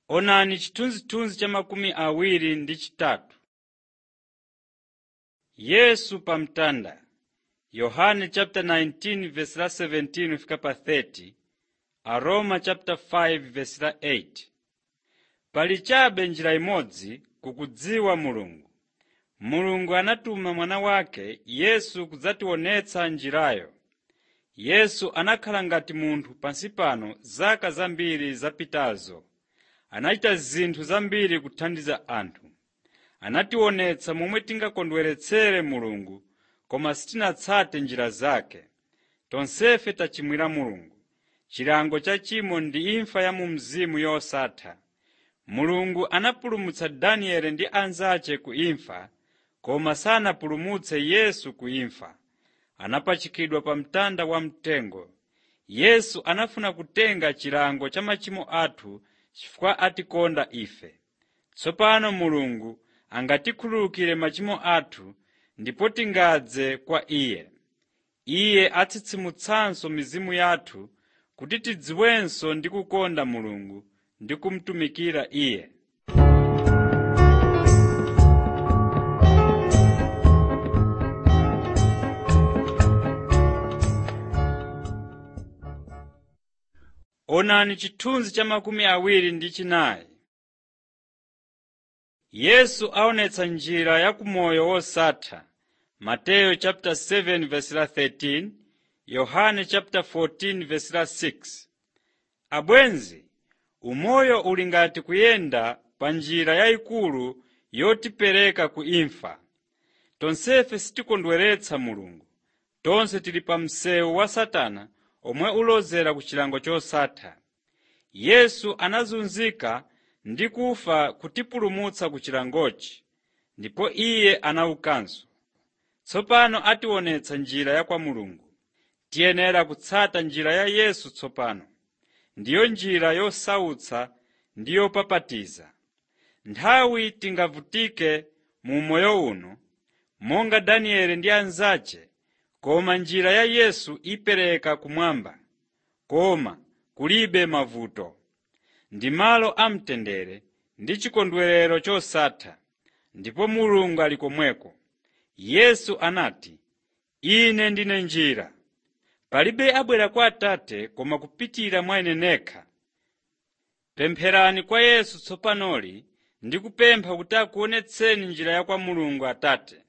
Onani chithunzithunzi cha makumi awiri ndi chitatu. Yesu pa mtanda Yohane chapter 19 verse la 17 fika pa 30 Aroma chapter 5 verse la 8 Pali chabe njira imodzi kukudziwa Mulungu. Mulungu anatuma mwana wake Yesu kudzationetsa njirayo. Yesu anakhala ngati munthu pansi pano zaka zambiri zapitazo. Anachita zinthu zambiri kuthandiza anthu. Anationetsa momwe tingakondweretsere Mulungu koma sitinatsate njira zake. Tonsefe tachimwira Mulungu. Chilango cha chimo ndi imfa ya mu mzimu yosatha. Mulungu anapulumutsa Danieli ndi anzace ku imfa, koma sanapulumutse Yesu ku imfa. Anapachikidwa pa mtanda wamtengo. Yesu anafuna kutenga chilango cha machimo athu chifukwa atikonda ife. Tsopano Mulungu angatikhululukire machimo athu ndipo tingadze kwa Iye. Iye atsitsimutsanso mizimu yathu kuti tidziwenso ndi kukonda Mulungu ndi kumutumikira Iye. Onani chithunzi cha makumi awiri ndi chinayi. Yesu aonetsa njira ya kumoyo wosatha. Mateyu chapter 7 verse la 13, Yohane chapter 14 verse la 6. Abwenzi, umoyo uli ngati kuyenda pa njira yayikulu yotipereka ku imfa. Tonsefe sitikondweretsa Mulungu. Tonse tili pa msewu wa Satana omwe ulozera ku chilango chosatha. Yesu anazunzika ndi kufa kutipulumutsa ku chilangochi, ndipo Iye anaukanso. Tsopano ationetsa njira ya kwa Mulungu. Tiyenera kutsata njira ya Yesu tsopano. Ndiyo njira yosautsa ndi yopapatiza. Nthawi tingavutike mu moyo uno, monga Danieli ndi anzace, koma njira ya Yesu ipereka kumwamba, koma kulibe mavuto. Ndi malo amtendere ndi chikondwerero chosatha, ndipo Mulungu ali komweko. Yesu anati, Ine ndine njira. Palibe abwera kwa Atate koma kupitira mwa Ine nekha. Pempherani kwa Yesu tsopanoli ndi kupempha kuti akuonetseni njira ya kwa Mulungu Atate.